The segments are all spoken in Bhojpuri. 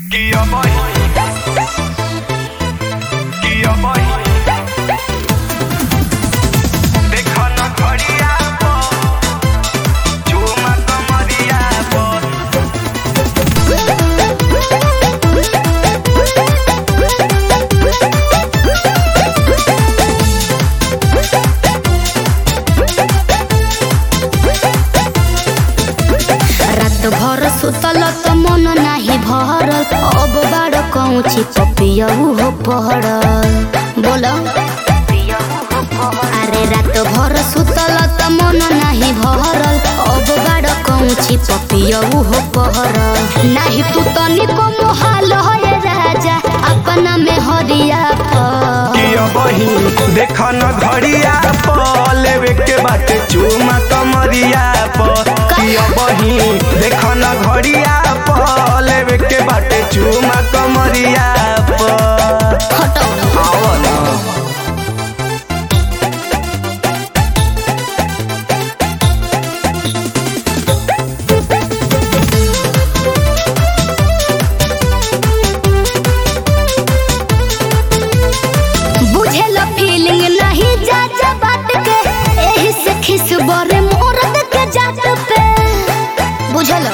Kia boy. Kia boy. देखो न घड़िया पर, झूमा कमरिया पर। रात भर सुतल त मन नाही भरल अब बाड़ कौची पपियहु हो पहरल बोल अरे रात भर सुतल त मन नाही भरल अब बाड़ कौची पपियहु हो पहरल नाही तू तनिको मोहाल है राजा अपना में हरिया पर किया बही देख न घड़िया पर लेवे के बाटे चूमा कमरिया पर किया बही देख न घड़िया पर लेवे के बाटे चूमा कमरिया पर हटो आओ ना बुझेलो फीलिंग नहीं जा जा बात के एही से खिस बरे मोरद के जात पे बुझेलो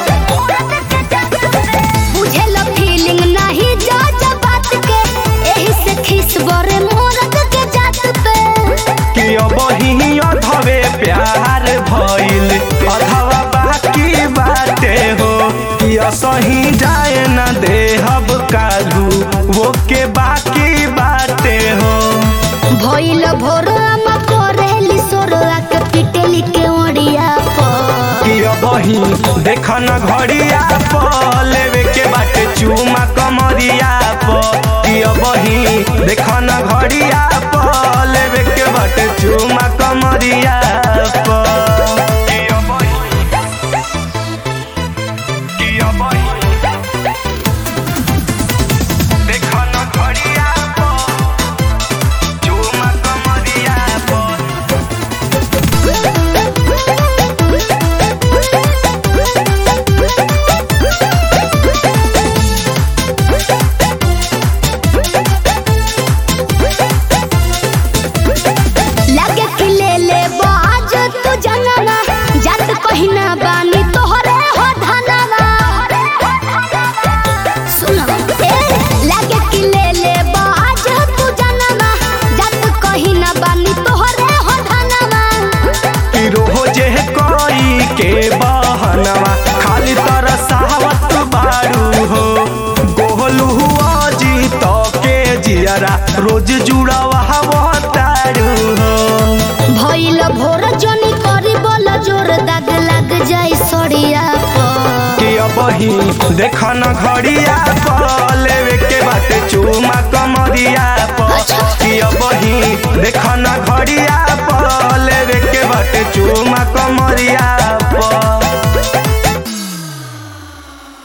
बुझेलो फीलिंग नहीं जा जा बात के एही से खिस बरे मोरद के जात पे किया बही अधवे प्यार भइल अधवा बाकी बाटे हो किया सही जाए न देहब कालू वो के बाकी बाटे हो भइल भोर हम करेली सोरवा के पिटेली के ओड़िया पर किया बही देख न घड़िया पर लेवे के बाटे चूमा कमरिया पर किया बही देख न घड़िया पर लेवे के बाटे चूमा कमरिया पर किया बही किया बही देख न घड़िया पर चूमा कमरिया पर लगे कि ले ले बाज तू जनवा जात पहिना बानी तोहरे हो धनवा सुनो ए लगे कि ले ले बाज तू जनवा जात कहिना बानी तोहरे हो धनवा रोजे कोई के बहनवा खाली तरसावत बारू हो गोहलू अजी तो के जियरा रोज जुड़ावा तारू हो भइल भोर जनी करी बोल जोर दाग लग जाई सड़िया पर कि बही देख न घड़िया पर लेवे के बाटे चूमा कमरिया पर कि बही देख न